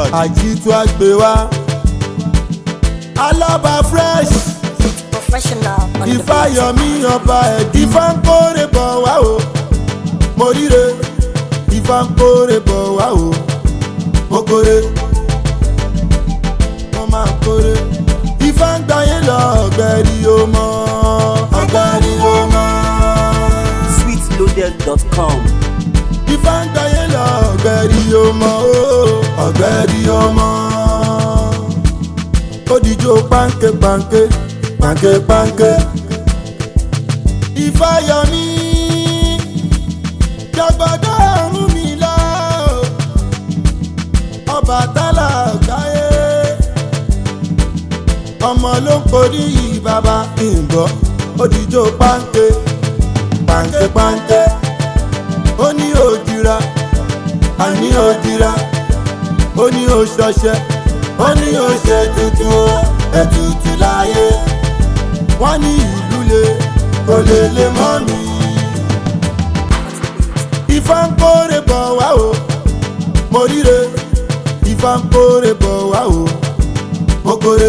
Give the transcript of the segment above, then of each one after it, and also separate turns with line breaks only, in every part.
blood.
àjítú àgbè wa alábà fresh
Professional on the beat.
ìfàyọmí ọba ẹ̀dí ifá ń kórè bọ̀ wá o mo ríre ifá ń kórè bọ̀ wá o mo kórè mo máa kórè ifá ń gbáyé lọ ọ̀gbẹ́rì o mọ́ ọ̀gbẹ́rì o mọ́
sweetloaded.com.
ifá ń gbáyé lọ ọ̀gbẹ́rì o mọ́ o ọ̀gbẹ́rì o mọ́ ó dijó pánkẹ́ pánkẹ́ pánkẹ́ pánkẹ́ ìfàyọmí jọgbọdọ ọrùn mi lọ Ọbàtálá káyé ọmọ ló ń porí yìí bàbá ìgbọ́ òdìjọ páńké páńké páńké ó ní òjìra àní òjìra ó ní òṣọṣẹ ó ní òṣè tuntun o ètùtù láyé wọ́n ní ìlú le kò lè lè mọ́ mi. Ifá ń kórè bọ̀ wá o, mo ríre. Ifá ń kórè bọ̀ wá o, mo kórè.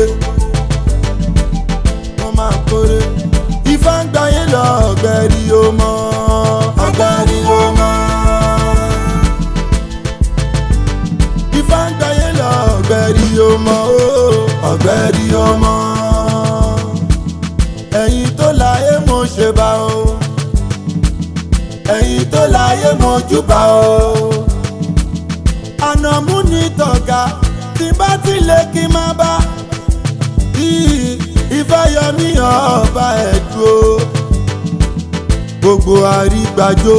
Mo máa kórè. Ifá ń gbáyé lọ ọ̀gbẹ́rì o mọ́. ọ̀gbẹ́rì o mọ́. Ifá ń gbáyé lọ ọ̀gbẹ́rì o mọ́ o. ọ̀gbẹ́rì o mọ́ ẹ̀yin tó láyé mo ṣe bá o ẹ̀yin tó láyé mo júbà o ànàmú ní tọ̀gá tí bá ti lè kí n má bá Í- ìfẹ́yọmí ọba ẹ̀dùn o gbogbo àrígbàjò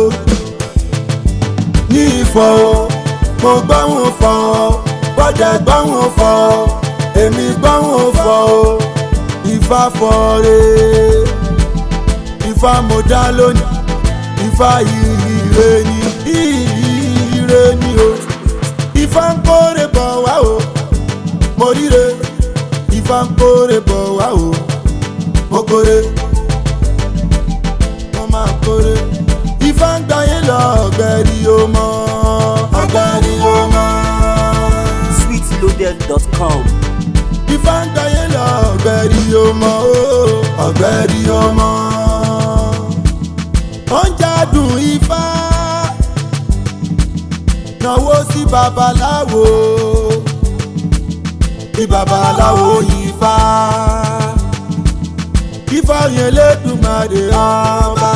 ní ìfọ̀ o mo gbọ́hùn fọ̀ o bọ́dẹ̀ gbọ́hùn fọ̀ o èmi gbọ́hùn fọ̀ o ifá fọ́ọ̀rẹ́ ifá mo dá lónìí ifá ire ni ire ni o ifá ń kórè bọ̀ wá o mo ríre ifá ń kórè bọ̀ wá o mo kórè mo máa kórè ifá ń gbáyé lọ ọ̀gbẹ́rì o mọ́ ọ̀gbẹ́rì o mọ́
sweetloaded.com.
ifá ń gbáyé lọ ọ̀gbẹ́rì ọmọ o ọ̀gbẹ́rì ọmọ. ó ń jádùn ifá náwó sí babaláwo kí babaláwo ifá ifá yẹn lẹ́dùnmáre ọba.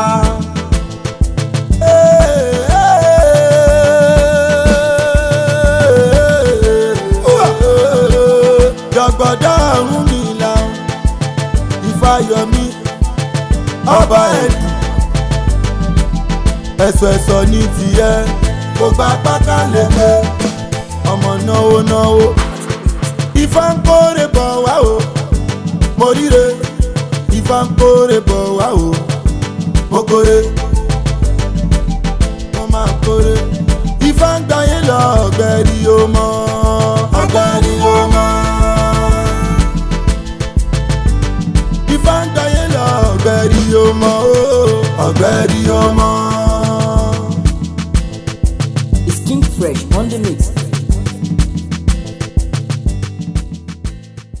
jọgbọdọ ọrùn mi la ìfàyọmí ọba ẹdù ẹsọ ẹsọ ní tiẹ kó gba pátá lẹkẹ ọmọ náwó náwó ifá ń kórè bọ̀ wá o mo ríre ifá ń kórè bọ̀ wá o mo kórè mo máa kórè ifá ń gbáyé lọ ọ̀gbẹ́rì o mọ́ ọ̀gbẹ́rì o mọ́. ifá ń gbáyé lọ ọ̀gbẹ́rì o mọ́ o ọ̀gbẹ́rì o mọ́.
It's King Fresh on the mix.